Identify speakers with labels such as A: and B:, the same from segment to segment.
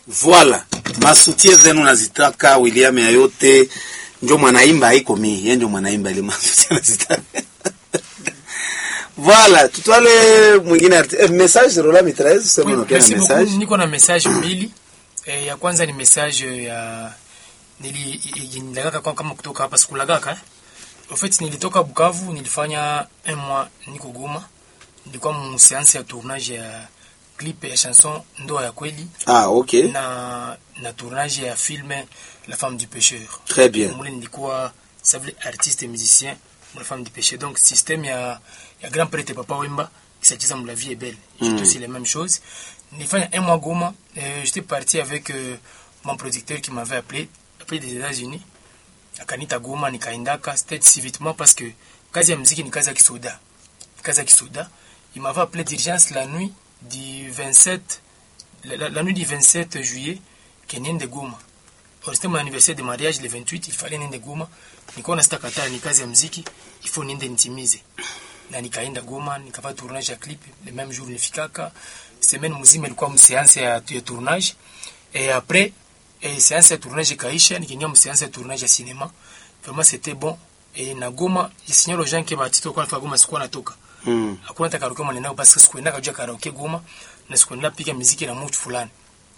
A: Voila, masutie zenu nazitaka. William ya yote njo mwanaimba, haiko mi yeye njo mwanaimba ile masutie nazitaka. Voila, tutwale mwingine arti- eh, message Rola Mitraez sema
B: Oui,
A: unakuwa na
B: merci beaucoup.
A: message.
B: Niko na message mbili. Eh, ya kwanza ni message ya nili nililagaka kwa kama kutoka hapa sikulagaka. En fait nilitoka Bukavu, nilifanya un mois niko Goma. Nilikuwa mu séance ya tournage ya clip ya chanson Ndoa ya kweli
A: Ah, okay.
B: na na tournage ya film La femme du pêcheur.
A: Très bien.
B: Mule nilikuwa savile artiste et musicien La femme du pêcheur. Donc système ya ya grand prêtre Papa Wemba kisacheza La vie est belle. J'ai
A: Mm.
B: aussi les mêmes choses. Nilifanya un mois Goma. Euh, J'étais parti avec euh, mon producteur qui m'avait appelé, appelé des États-Unis. Akanita Goma nikaendaka c'était si vitement parce que kazi ya muziki ni kazi ya kisoda. Kazi ya kisoda. Il m'avait appelé d'urgence la nuit du 27 la, la, la nuit du 27 juillet keniende Goma. Or, c'était mon anniversaire de mariage le 28, il fallait niende Goma. Nikaona sitakataa, ni kazi ya muziki, il faut niende nitimize. Na nikaenda Goma, nikafanya tournage ya clip, le même jour nifikaka. Semaine mzima ilikuwa mseanse ya, ya tournage. Et après, et séance ya tournage ikaisha, nikaingia mseanse ya tournage ya cinéma. Vraiment c'était bon. Et na Goma, je signale aux gens que batito kwa Goma sikuwa natoka.
A: Mm.
B: Hakuna hata karaoke mwanenao parce que sikuenda kujua karaoke Goma na sikuenda piga muziki na mtu fulani.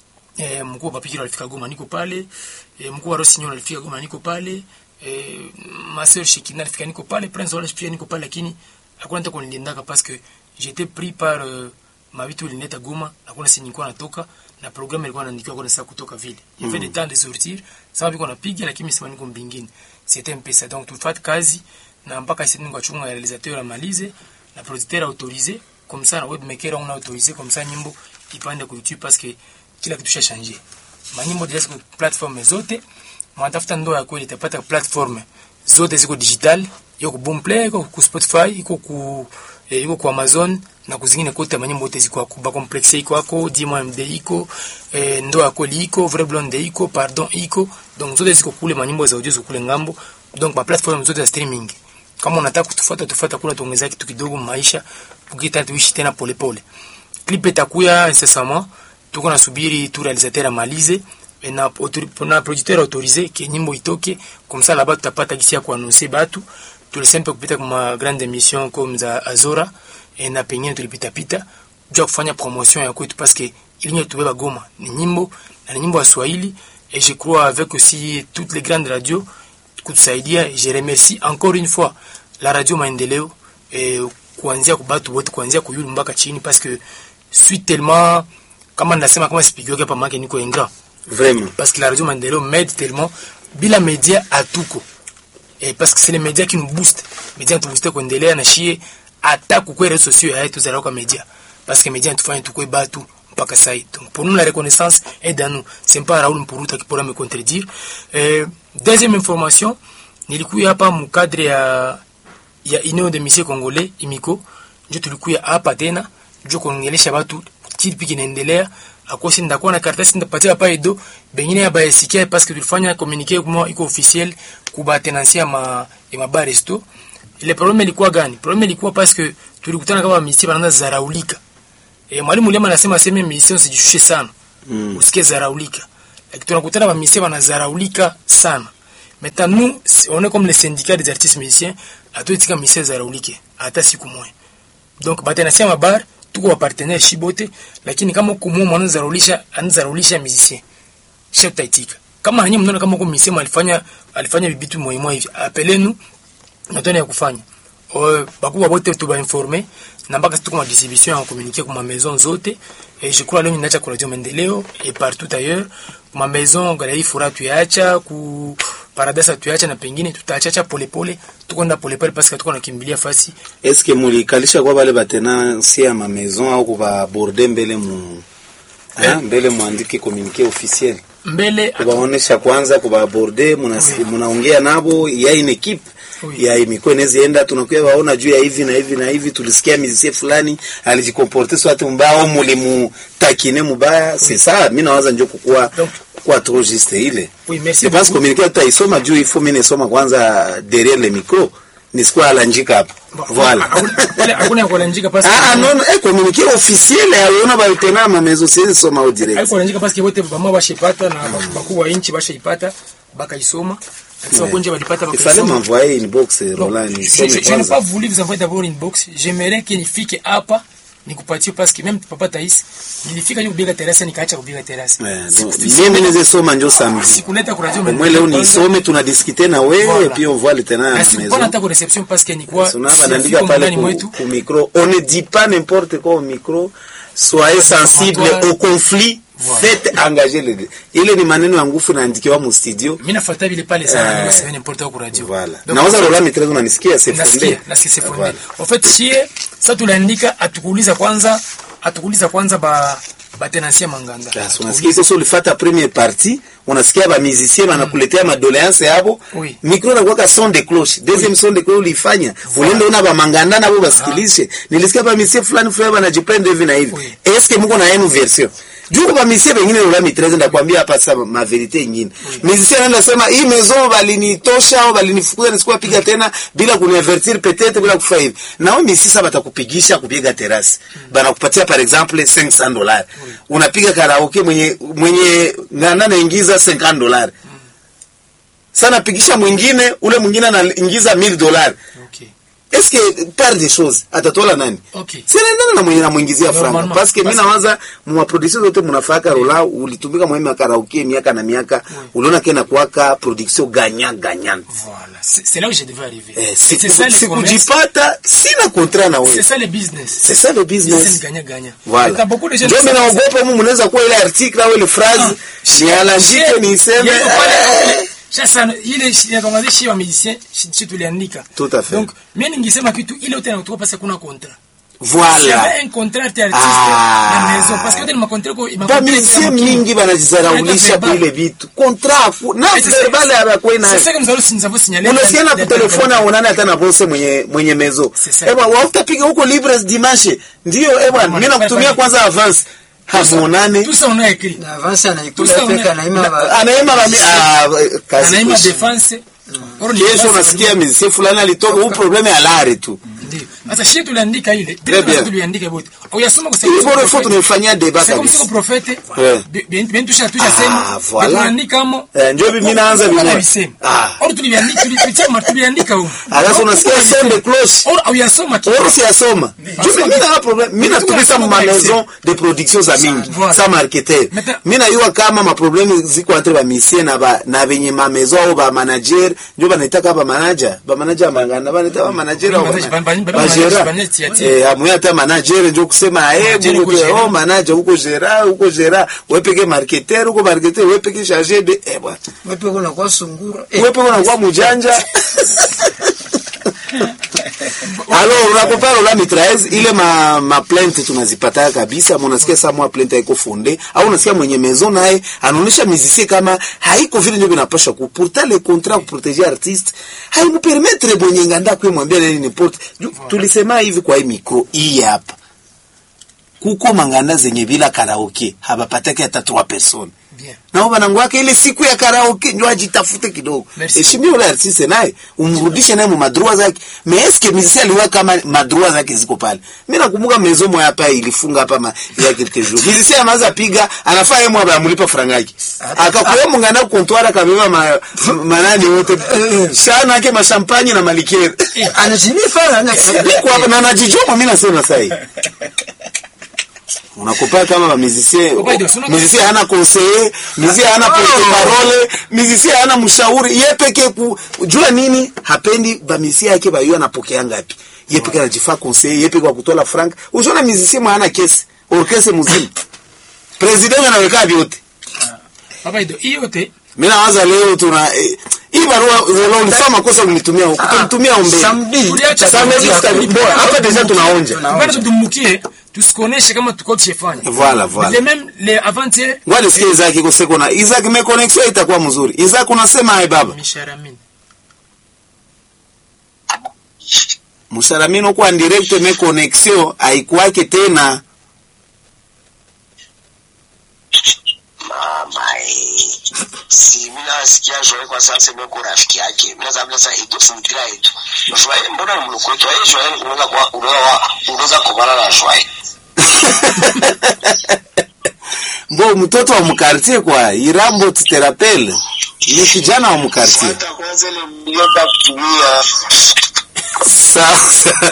B: Eh, mkuu wa Papikiro alifika Goma niko pale. Eh, mkuu wa Rosinyo alifika Goma niko pale. Eh, Marcel Shekina alifika niko pale. Prince Wallace pia niko pale lakini hakuna hata kunilindaka parce que j'étais pris par euh, mavitu ilineta Goma. Hakuna si nilikuwa natoka na programme ilikuwa inaandikiwa kwa saa kutoka vile. Il y avait des temps de sortir. Sasa biko napiga lakini sema niko mbingine. C'était un peu ça. Donc tufate kazi na mpaka sisi ningo chunga ya réalisateur amalize na producteur autorisé comme ça na webmaker on a autorisé comme ça nyimbo ipande ku YouTube parce que kila kitu changé. Manyimbo deja ziko platform zote. Mwatafuta ndoa ya kweli itapata platform zote ziko digital, iko ku Boomplay, iko ku Spotify, iko ku eh, iko ku Amazon na kuzingine kote manyimbo yote ziko ku ba complexe iko ako Dimo MD iko eh, ndoa ya kweli iko Vrai Blonde iko Pardon iko donc zote ziko kule manyimbo za audio ziko kule ngambo donc ba platform zote za streaming kama unataka kutufuata tufuata kula tuongezea kitu kidogo maisha ukita tuishi tena polepole clip itakuya incessamment tuko nasubiri tu réalisateur amalize et na, autori- na producteur autorisé ke nyimbo itoke comme ça là-bas tutapata gisi ya kuannoncer batu tulisempe kupita kuma grande émission comme za Azora et na pengine tulipitapita jua kufanya promotion ya kwetu parce que ilinyo tubeba Goma ni nyimbo na ni nyimbo ya Swahili et je crois avec aussi toutes les grandes radios kutusaidia. Je remercie encore une fois la radio Maendeleo eh, kuanzia kubatu wote kuanzia kuyulu mpaka chini parce que suis tellement kama nasema kama sipigiweke hapa make niko ingrat
A: Vraiment.
B: parce que la radio Maendeleo m'aide tellement bila media hatuko eh, parce que c'est les médias qui nous boostent media tubuste kuendelea na shie hata kukwe réseaux sociaux ya yetu za kwa media parce que media tufanye tukwe batu mpaka sai donc pour nous la reconnaissance est dans nous c'est pas Raoul Mpuruta qui pourra me contredire euh, deuxième information nilikuya hapa mu cadre ya ya Union de Mission Congolais imiko ndio tulikuya hapa tena ndio kuongelesha watu kipi kinaendelea akosi ndakuwa na karatasi ndapatia hapa edo bengine ya bayasikia parce que tulifanya communiqué kwa iko officiel kuba tenansia ma ya mabar resto ile problem ilikuwa gani problem ilikuwa parce que tulikutana kama misi banaanza zaraulika e, mwalimu Lema anasema sema mission sijishushe sana
A: Mm.
B: usikie zaraulika lakini tunakutana ba misi banazaraulika sana maintenant nous si- on est comme le syndicat des artistes musiciens atoitika misi zaraulike hata siku moja donc batenasia mabar tuko wa partenaire shibote lakini kama kumua mwana zaraulisha anazaraulisha musicien chef taitika kama hanyie mnaona kama kwa musicien alifanya alifanya bibitu muhimu hivi apelenu natoni ya kufanya o bakubwa bote tuba informer na mpaka tuko ma distribution en communiquer kwa ma maison zote et je crois leo ninacha kwa radio maendeleo et partout ailleurs ma maison galerie fura tuacha ku paradisa tuacha na pengine tutaachacha polepole tuko nda polepole parce que tuko nakimbilia fasi
A: Eske mulikalisha kwa bale batenansi ya ma maison au kuba borde mbele mu
B: Eh.
A: Ah, mbele muandike communiqué officiel
B: mbele
A: kubaonesha kwanza kubaborde munasi-
B: Oui.
A: munaongea nabo ya une equipe
B: Oui.
A: ya imikuwa inaweza enda tunakuya waona juu ya hivi na hivi na hivi tulisikia musicien fulani alijikomporte swati mbaya au mulimutakine mubaya c'est ça mi nawaza njo kukuwa
B: Donc-
A: kukuwa trop juste ile
B: oui merci
A: je pense
B: beaucoup.
A: communiqué tutaisoma juu ifo mi nisoma kwanza derrière le micro nisikuwa alanjika hapa Voilà.
B: Pale hakuna kulanjika parce que
A: Ah, ah, non, non, eh, communiqué officiel aliona balitenga mamezo siwezi soma au direct.
B: haiko kulanjika parce que wote bama bashipata na bakuu wa inchi bashaipata bakaisoma akisema konje walipata
A: Il fallait
B: bakaisoma
A: m'envoyer une box
B: Non,
A: Roland
B: je,
A: nisome
B: je, je n'ai
A: kwanza.
B: pas voulu vous envoyer d'abord une box. J'aimerais que nifike hapa nikupatie parce que même papa Tais nilifika ni kubiga terasa nikaacha kubiga terasa.
A: Eh,
B: Siku-
A: donc,
B: siku-
A: mimi niweze soma njo samedi.
B: sikuleta ku radio
A: Au moins leo nisome tunadiskute na wewe
B: Voilà.
A: puis on voit le tenant à
B: na
A: la
B: sikupana
A: maison.
B: hata ku reception parce que nilikuwa
A: Sonaba
B: siyafika
A: naandika pale
B: ndani
A: ku,
B: mwetu.
A: ku micro. On ne dit pas n'importe quoi au micro. Soyez sensible
B: Voilà.
A: au conflit.
B: Voilà.
A: Faites engager les deux. Ile ni maneno ya nguvu naandikiwa mu studio.
B: Mimi nafuata vile pale sana
A: Eh.
B: ndio sema n'importe quoi ku radio.
A: Voilà.
B: Donc,
A: Naweza Roland Mitrez unanisikia c'est fondé.
B: nasikia nasikia c'est fondé.
A: Voilà.
B: En fait shie sasa tuliandika atukuuliza kwanza atukuuliza kwanza ba batenasia manganda.
A: Yes, unasikia sasa ulifata première partie unasikia ba musicien banakuletea madoléance yabo
B: Oui.
A: micro na kwaka son de cloche deuxième son de cloche ulifanya ulienda una ba manganda nabo basikilishe nilisikia ba musicien fulani fulani banajipenda hivi na hivi
B: Oui.
A: est-ce que mko na yenu version juu ba musicien wengine ula mitreze ndakwambia hapa sasa ma verite nyingine musicien anaenda sema hii maison balinitosha au balinifukuza nisikuwa piga tena bila kuniavertir peut-être bila kufa hivi nao musicien sasa batakupigisha kupiga terasi banakupatia par exemple 500 dollars unapiga karaoke mwenye mwenye nganda naingiza 50 dollars sana pigisha mwingine ule mwingine anaingiza 1000 dollars
B: Okay.
A: est-ce que par des choses atatola nani
B: Okay.
A: sinaendana na mwenye namwingizia franga
B: Normalement.
A: parce que mi
B: Parce-
A: nawaza mwaproduction zote mnafaka rola ulitumika mweme ya karaoke miaka na miaka uliona kena kuwaka production ganya ganyana
B: Voilà. C'est c'est là où je devais arriver.
A: eh,
B: C'est c'est ça
A: siku-
B: le commerce.
A: sikujipata sina contrat na
B: C'est
A: wewe
B: ça le business.
A: c'est ça le
B: Business
A: business
B: gagnant-gagnant.
A: Voilà.
B: Et t'as beaucoup de gens
A: Ndio
B: qui
A: mimi
B: savent ça.
A: naogopa mu mnaweza kuwa ile article au ile phrase
B: Ah,
A: nialandike
B: shie-
A: niseme
B: yeye pale-
A: eh,
B: Sasa ile inatangaza shi wa musicien shi shi tuliandika.
A: Tout à fait.
B: Donc mimi ningesema kitu ile yote inatoka pasi kuna contrat. Il y
A: voilà
B: avait un contrat arte artiste
A: Ah.
B: na maison parce que yote ni makontra ko
A: bamisie mingi banajizaraulisha kuile vitu contrat fu- na verbale abakwei
B: C'est
A: nayo
B: ça que nous allons nous avons signalé.
A: unasikia na kutelefona aonane hata na bose mwenye mwenye mezo
B: C'est ça.
A: eba wautapiga huko libres dimanche ndio eba mimi nakutumia kwanza avance hamuonane
B: Tout ça on a écrit.
C: na avance anaikula
B: Tusa
C: peka
B: una-
C: anaima ba-
A: anaema bami ah, kazi
B: Anaima
A: kuishi.
B: defense. Oro ni
A: kesho
B: defense
A: unasikia mizie fulani alitoka huu probleme ya lare tu
B: Ndio. Sasa shi tuliandika ile.
A: Très bien.
B: Tena tuliandika bote. Uyasoma kwa
A: ili bora ifo tunaifanyia deba
B: C'est comme si
A: kabisa
B: le prophète,
A: Ouais.
B: bien, bien touché à touché
A: Ah,
B: sema,
A: voilà.
B: tuliandika mo.
A: Eh, ndio mimi naanza
B: Kama
A: vimoja.
B: alisema.
A: Ah.
B: Or tuliandika tulipitia tuliandika huko.
A: alafu unasikia son de cloche
B: Or uyasoma tu.
A: Oro siyasoma juu mimi na problem mimi natumika mu maison de production za mingi
B: Voilà.
A: sa marketer
B: Maintenant-
A: mimi najua kama maprobleme ziko entre ba misie na ba na benye ma maison au ba manager ndio banaitaka ba manager ba manager mangana banaita ba manager au
B: Ba- ba- ba- ba- ba-
A: ba
B: manager-
A: gera
B: manager tia-
A: eh amuya hata manager ndio kusema eh
B: Manager
A: mungu
B: uko
A: tu
B: gera.
A: oh manager uko gera uko gera wewe peke marketer uko marketer wewe peke chargé de eh bwana
C: wepe kuna kwa sungura Eh,
A: wewe peke unakuwa mjanja Alors unapopara la mitraez ile ma, ma plainte tunazipata kabisa, mnasikia saa mwa plainte haiko fonde au unasikia mwenye maison naye anaonesha musicien kama haiko vile ndio vinapasha ku pourtant le contrat pour protéger artiste haimu permettre mwenye nganda kwa mwambia nini n'importe Ju- tulisema hivi kwa hii micro hii hapa kuko manganda zenye bila karaoke habapataki hata 3 personnes
B: Bien.
A: nao banangu wake ile siku ya karaoke ndio ajitafute kidogo
B: Merci.
A: heshimia ule artiste naye umrudishe naye mu madroit zake mais est-ce que musicien aliwa kama madroit zake ziko pale mimi nakumbuka maison moja hapa ilifunga hapa ma, ya quelques jours musicien anaanza piga anafaa yeye mwa bamulipa franga yake akakuwa mungana comptoir akabeba ma, manani wote sana yake mashampanye na malikere
C: anazinifa ana
A: niko hapa na najijoma mimi nasema sasa hivi unakopa kama ba musicien
B: Kwa hiyo, sio-
A: musicien hana conseiller musicien hana porte parole musicien hana mshauri yeye peke ku jua nini hapendi ba musicien yake ba yeye anapokea ngapi yeye peke anajifaa conseiller yeye peke wa kutola frank usiona musicien mwana kesi orchestre mzima president anaweka vyote
B: Papa Ido, hiyo yote
A: mimi nawaza leo tuna eh, hii barua leo ulifanya makosa kunitumia kunitumia ombe
C: samedi
B: Tuliacha
A: Samedi
B: samedi,
A: tuta- bora, hapa deja tunaonja
B: bado tudumukie tusikoneshe kama tuko tushefanya.
A: Voilà, voilà.
B: Les mêmes les avant-hier
A: Ngoja nisikie Isaac iko seko na Isaac me connexion itakuwa mzuri. Isaac unasema hai baba.
B: Misharamini.
A: Msalamino kwa direct me connexion haikuwake tena.
D: Mama, eh. si mimi nasikia Joel kwa sasa mimi kwa rafiki yake mimi naweza bila sasa ito si mpira yetu Joel mbona ni mloko wetu yeye Joel unaweza kwa unaweza unaweza kubana na Joel
A: mbo mtoto wa mkartie kwa irambo tuterapele ni kijana wa mkartie
D: hata kwanza ile mliota kutumia
A: sasa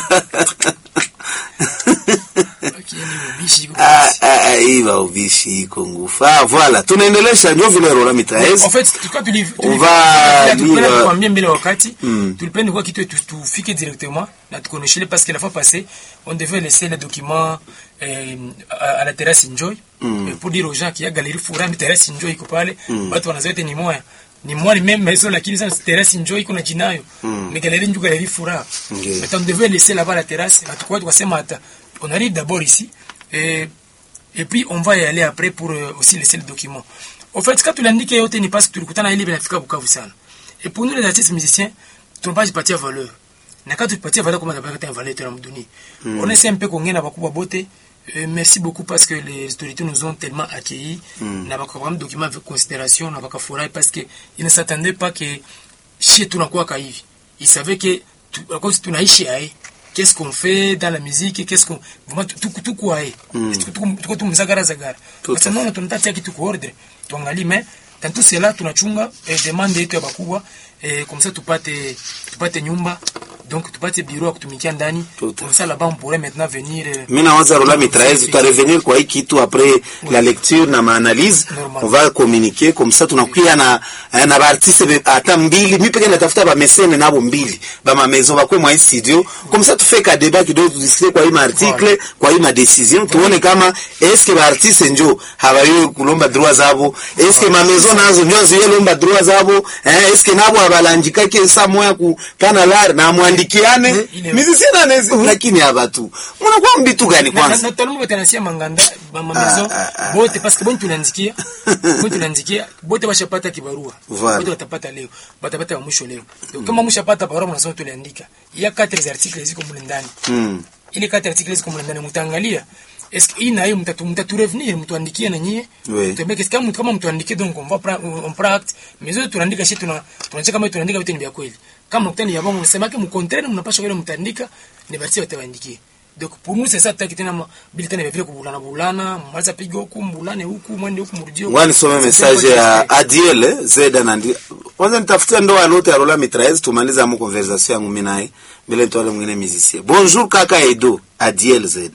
B: Lakini ubishi iko
A: Ah, ah, ah, hii maubishi iko ngufu ah, voilà tunaendelesha njo vile rola mitraez
B: En fait, tulikuwa tuli- tuli-
A: On va
B: tulipenda
A: lire-
B: kukwambia mbele wakati
A: Mm.
B: tulipenda kwa kitu tu- tufike directement na tukoneshele parce que la fois passée on devait laisser les documents euh, à, à la terrasse Enjoy euh, pour dire aux gens qu'il y a galerie Furami terrasse Enjoy iko pale watu wanazote ni moya ni moya ni même maison lakini sasa terrasse Enjoy iko na jinayo mais galerie ndio galerie Fura
A: Okay.
B: mais on devait laisser là-bas la terrasse na tukua tukasema hata on arrive d'abord ici et et puis on va y aller après pour euh, aussi laisser le document. Au fait, quand tuliandika yote ni parce que tulikutana ile binafika Bukavu sana. Et pour nous les artistes musiciens, tunapaswa jipatia valeur. Na quand tupatia valeur kama tunapata valeur tena mduni. On essaie un peu kuongea na bakubwa bote. Euh, merci beaucoup parce que les autorités nous ont tellement accueillis. Na bakakamata document avec considération, na bakafurahi parce que ils ne s'attendaient pas que chez tunakuwa ka hivi. Ils savaient que tu, à cause tunaishi aye qu'est-ce qu'on fait dans la musique qu'est-ce qu'on vraiment tuko tuko aye tuko tuko tumzagara zagara
A: Tout
B: sasa naona tunatatia kitu kwa ordre tuangalie mais dans tout cela tunachunga eh, demande yetu ya bakubwa eh, comme ça tupate tupate nyumba donc tupate bureau ya kutumikia ndani
A: Tout.
B: comme ça là-bas on pourrait maintenant venir eh,
A: mi nawaza rola mitraez tutarevenir kwa hii kitu après la lecture na maanalyse
B: Normal.
A: on va communiquer comme ça tunakuya na eh, na baartiste be- ata mbili mi peke natafuta bamesene nabo mbili bamamezo bakwe mwa hii studio comme ça tufe ka débat kidogo tudisike kwa hii maarticle kwa hii madecision tuone kama eske baartiste njo habayo kulomba droit zabo eske mamezo nazo njo ziyelomba droit zabo eh, eske nabo abalanjikake sa moya kupana lar na mwandikiane
B: Ile-
A: musicien anezi lakini abatu munakuwa mbitu gani
B: na- na-
A: kwanza
B: na tolomba batanasia manganda bamamezo bote parce que boni tunaandikia boni tunaandikia bote bashapata kibarua
A: Voilà.
B: bote batapata leo batapata wa mwisho leo donc kama mshapata barua mnasema tuliandika il y a quatre articles ziko mule ndani
A: Mm.
B: ile quatre articles ziko mule ndani mtaangalia est-ce que hii na hiyo mtatu mtatu revenir mtuandikie na nyie
A: Oui.
B: tuambie kesi kama kama mtuandikie donc on va prendre on prend acte mais zote tunaandika shi tuna tunacheka kama tunaandika vitu ni vya kweli kama mkutani ya bongo mnasema yake mkontrene mnapaswa vile mtaandika ni basi watawaandikie donc pour nous c'est ça taki tena ma- bili tena vile kubulana bulana maliza piga huku mbulane huku mwende huku mrudie huku.
A: ngoja nisome message ya Adiel eh, Zeda na ndi kwanza nitafutia ndoa lote ya Rola Mitraez tumaliza mu conversation yangu mimi naye bila nitoale mwingine musicien bonjour kaka Edo Adiel Zed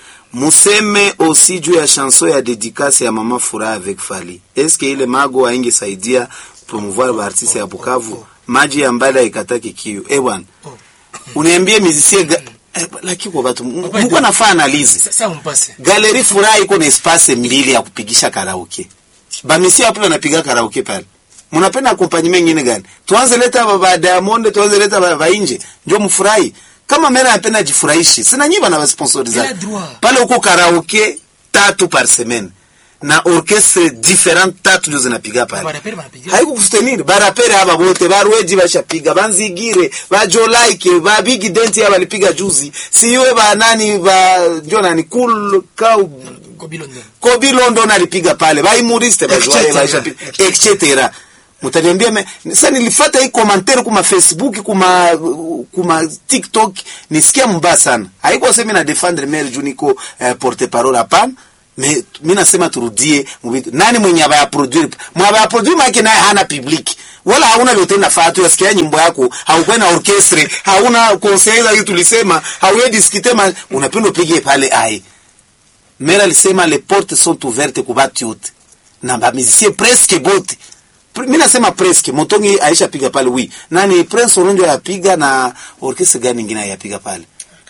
A: museme aussi juu ya chanson ya dédicace ya mama Furaha avec Fali est-ce que ile mago aingesaidia promouvoir ba artiste ya Bukavu maji ya mbali haikataki kiu eh bwana uniambie musicien ga... eh, lakini kwa watu mko nafaa analyse
B: sasa mpase
A: Galerie Furaha iko na espace mbili ya kupigisha karaoke. Bamisi hapo wanapiga karaoke pale. Mnapenda accompagnement nyingine gani? Tuanze leta baba Diamond, tuanze leta baba nje. Ndio mfurahi. Kama mimi napenda jifurahishe. Sina nyiba na sponsoriza.
B: Bila droit.
A: Pale uko karaoke tatu par semaine. Na orchestre different tatu ndio zinapiga pale.
B: baraperi banapiga
A: haikukusteniri barapere aba bote barweji bashapiga banzigire bajolaike ba big dent aba balipiga juzi siwe ba nani ba ndio nani cool cow
B: kobilo ndo
A: kobi london alipiga pale baimuriste bajoaye
C: Etc.
A: bashapiga etc mutaniambia me sasa nilifuata hii commentaire kuma facebook kuma kuma tiktok nisikia mbaya sana haiko sema na defendre maire juu niko eh, porte parole hapana me mimi nasema turudie mubitu nani mwenye abaya produire mwabaya produire maana naye hana public wala hauna lote nafaa tu yasikia nyimbo yako haukuwa na orchestre hauna conseil hiyo tulisema hauye discuter ma unapenda upige pale ai Mera alisema les portes sont ouvertes kwa batu yote na ba musicien presque bote Pre- mi nasema presque motongi aisha piga pale wi nani prince oronjo yapiga na orchestre gani ingine yapiga pale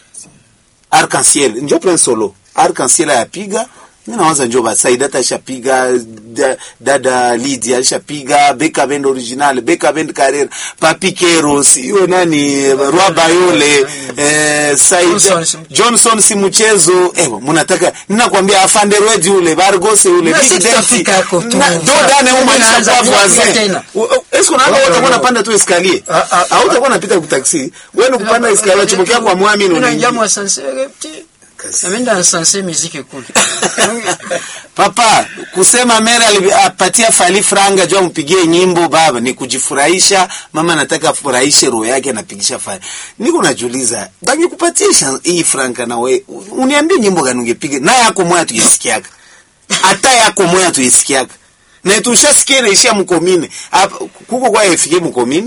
A: arc-en-ciel njo prince solo arc-en-ciel yapiga mi nawaza njo basaidata aishapiga da, dada lidi aishapiga beka bend original beka bend carrera papikero siyo nani roi bayole eh, saida
C: Johnson si mchezo.
A: johnson si mchezo ewa munataka ninakwambia afande rweji ule bargose ule
C: Na
A: Big
C: sisi
A: Denti.
C: tutafika huko tu.
A: Na- dodane huko
C: Tunaanza
A: alishakuwa
C: kuanzia
A: voisin.
C: tena.
A: U- u- Esko naona
C: Wao,
A: utakuwa
C: wao.
A: unapanda tu escalier
C: Ah, ah,
A: au utakuwa unapita ku taxi wewe ni kupanda escalier chumbukia kwa mwami
C: Mimi
A: ni
C: naingia mwa sansere, ti.
A: kazi
C: Ameenda ansanse muziki kule.
A: papa kusema mere ali- apatia fali franga jua mpigie nyimbo baba ni kujifurahisha mama nataka afurahishe roho yake anapigisha fali niko najuliza bangekupatisha hii franka na we uniambie nyimbo gani ungepiga na yako moya tuisikiaka hata yako moya tuisikiaka na tushasikia inaishia mkomine Hapa, kuko kwa efike mkomine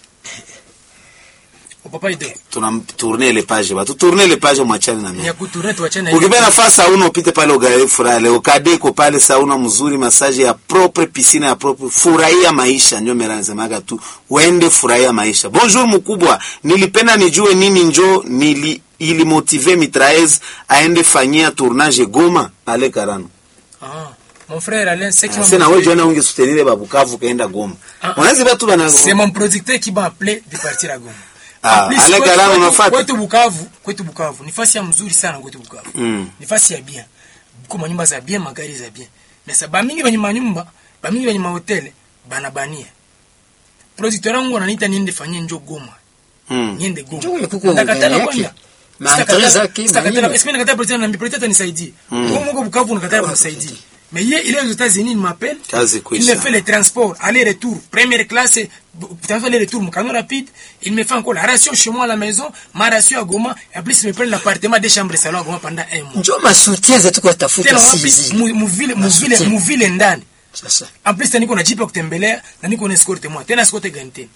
B: Papa Ido.
A: tuna tourner le page batu tourner le page mwachane na mimi
B: Ni ya kutourner tuachane.
A: ukipenda nafasi sauna upite pale ugae furaha leo kadeko pale sauna mzuri masaje ya propre piscine ya propre furahia maisha ndio mera nasemaga tu uende furahia maisha bonjour mkubwa nilipenda nijue nini njo nili ili motive mitraez aende fanyia tournage Goma ale karano
B: Ah, mon frère Alain, c'est qui m'a
A: sasa na wewe
B: motivé.
A: jana unge soutenir babukavu kaenda Goma
B: Ah,
A: unazi batu bana
B: C'est mon producteur qui m'a appelé de partir à Goma.
A: Ah,
B: En plus,
A: Alain
B: kwetu-
A: Karamo
B: kwetu-
A: unafuata?
B: Kwetu Bukavu, kwetu Bukavu. Ni fasi ya mzuri sana kwetu Bukavu.
A: Mm.
B: Ni fasi ya bien. Kuko manyumba za bien, magari za bien. Mais ça bamingi benye manyumba, bamingi benye mahoteli banabania. Producteur wangu ananiita niende fanyie njo Goma.
A: mm.
B: Niende Goma.
C: Njo kuko
B: Nitakatala
C: ndani
B: kwenda.
C: yake. Maandalizi
B: Sitakatala-
C: zake,
B: sitakatala-
C: manini.
B: Esipe nakataa producteur na producteur atanisaidie. Wewe mko Bukavu unakataa kunisaidie. Mais hier, il est aux États-Unis, il m'appelle.
A: Kazi
B: Il
A: kuisha.
B: me fait les transports, aller-retour, première classe, transport aller-retour, mon camion rapide. Il me fait encore la ration chez moi à la maison, ma ration à Goma. Et en plus, il me prend l'appartement des chambres et salon à Goma pendant un mois.
C: Njo masoutien zetu kwa tafuta
B: Tena wapi?
C: sisi.
B: Mu- muvile muvile
C: Masoutien.
B: muvile ndani.
C: Sasa.
B: En plus, tena niko na jipe ya kutembelea na niko na escorte moi. Tena escorte gani tena?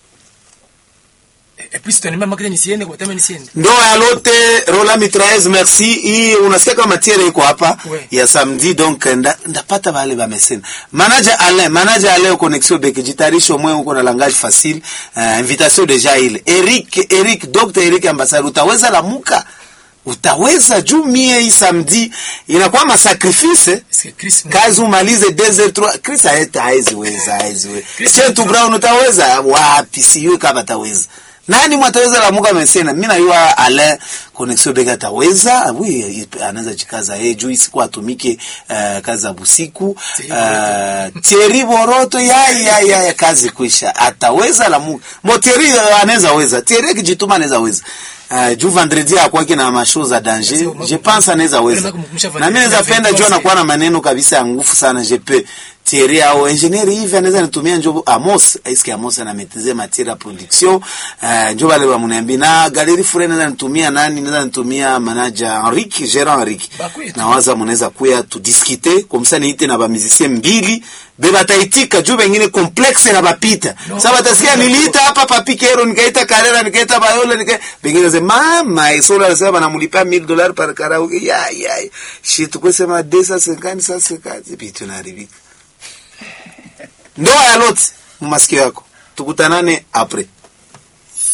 B: Et puis, tutaniambia makete nisiende kwa tama nisiende.
A: ndoa ya lote rola mitraez merci hii unasikia kama matiere iko hapa
B: Ouais.
A: ya samedi donc nda, ndapata vale vamesena manager alain manager alain connexion beke jitarisho mwe uko na langage facile uh, invitation deja ile eric eric dr eric ambassadeur utaweza lamuka utaweza juu mie hii samedi inakuwa masacrifice eh?
B: Parce que Chris
A: kazi umalize desert trois Chris haeta haizi weza haizi weza
B: Chris
A: Chetu
B: ni-
A: Brown utaweza wapi sijui kama ataweza nani mwataweza la muka mesena mimi najua ale connexion bega ataweza oui anaweza jikaza yeye juu siku atumike uh, kazi za busiku uh, Thierry Boroto ya ya ya, ya kazi kuisha ataweza la muka mo Thierry uh, anaweza weza Thierry kijituma anaweza weza Uh, juu vendredi akwake na mashow za danger je pense anaweza weza na mimi naweza penda juu anakuwa na maneno kabisa ya nguvu sana je peux Thierry au engineer hivi anaweza nitumia njo Amos eske Amos ana maîtriser matière ya production uh, njo wale wa mniambia na galerie fure naweza nitumia nani naweza nitumia manager Henrique Gérard Henrique
B: Bakwetu.
A: na waza mnaweza kuya tu discuter comme ça niite na ba musicien mbili be bataitika juu bengine complexe na bapita
B: No.
A: sasa batasikia niliita hapa papi kero nikaita karera nikaita bayola nika bengine sema mama isola anasema banamlipa 1000 dollars par karaoke ya ya shit tukosema 250 150 vitu tunaharibika ndoa ya lot masikio yako tukutanane apres